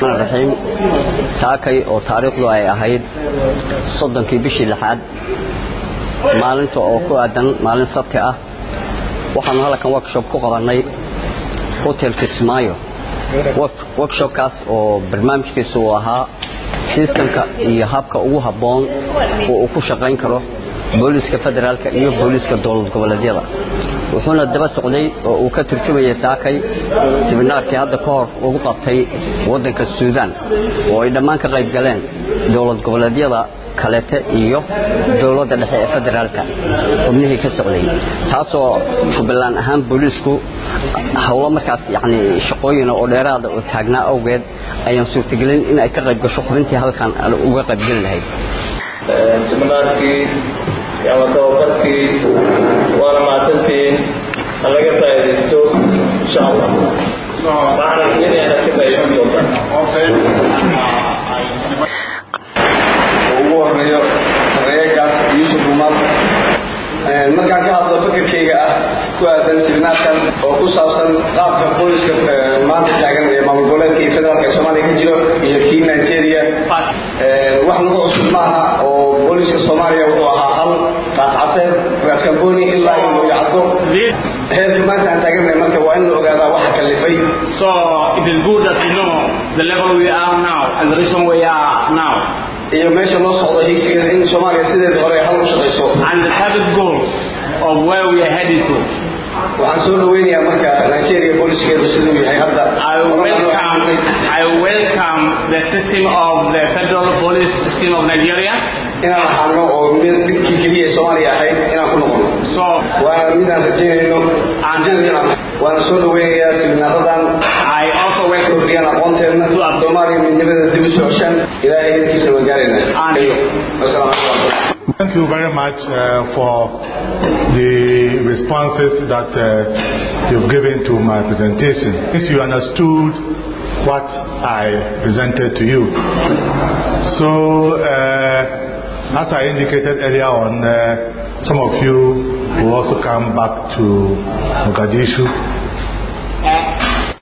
raxiim saakay oo taariikhdu ay ahayd soddonkii bishii lixaad maalinta oo ku aadan maalin sabti ah waxaanu halkan workshop ku qabannay hotel kismaayo workshopkaas oo barnaamijkiisa uu ahaa sistamka iyo habka ugu habboon oo uu ku shaqayn karo booliiska federaalka iyo booliiska dowlad goboleedyada wuxuuna daba socday oo uu ka turjumayay saakay sibinaarkii hadda ka hor ugu qabtay waddanka suudaan oo ay dhammaan ka qayb galeen dowlad goboleedyada kaleete iyo dowladda dhexe ee federaalka xubnihii ka socday taasoo jubbaland ahaan booliisku howlo markaas yacni shaqooyina oo dheeraada oo taagnaa awgeed ayaan suurtagelin in ay ka qayb gasho xubintii halkan uga qaybgeli lahayd siminaarkii ama tababarkii waana mahadsantihiin ha laga faa'iidaysto insha allah waxaana rajaynayaa inaad ka faa'iidaysan doontaan ugu horeeyo sareegaas yuusuf umar markaan ka hadlo fikirkayga ah ku aadan siminaarkan oo ku saabsan qaabka booliska maanta taagan ee maamul goboleedka iyo federaalka ee soomaaliya ka jiro iyo kii nigeria wax nagu cusub maaha oo booliska soomaaliya wuxuu ahaa hal raascaseed raaskamboni ilaa in loo yacdo heerka maanta aan taagannahay marka waa in la ogaadaa waxa kalifay So it is good that we know the level we are now and the reason we are now iyo meesha loo socdo higsigeeda in soomaaliya sideeda hore hal u shaqayso and the target goals of where we are heading to. waxaan soo dhaweynayaa marka nigeria booliskeedu siduu yahay hadda I welcome, I welcome the system of the federal police system of Nigeria. inaan ahaano oo mid midkii keliya ee soomaaliya ahayd inaan ku noqono So waana midaan rajaynayno rajada waana soo dhaweynayaa siminaaradan I also welcome kordhiyaan aqoonteedna soomaaliya midnimada dib u socoshaan ilaahay idinkiisa waan gaaraynaa wasalaamu calaykum Thank you very much uh, for the responses that uh, you've given to my presentation. Since you understood what I presented to you. So, uh, as I indicated earlier on, uh, some of you will also come back to Mogadishu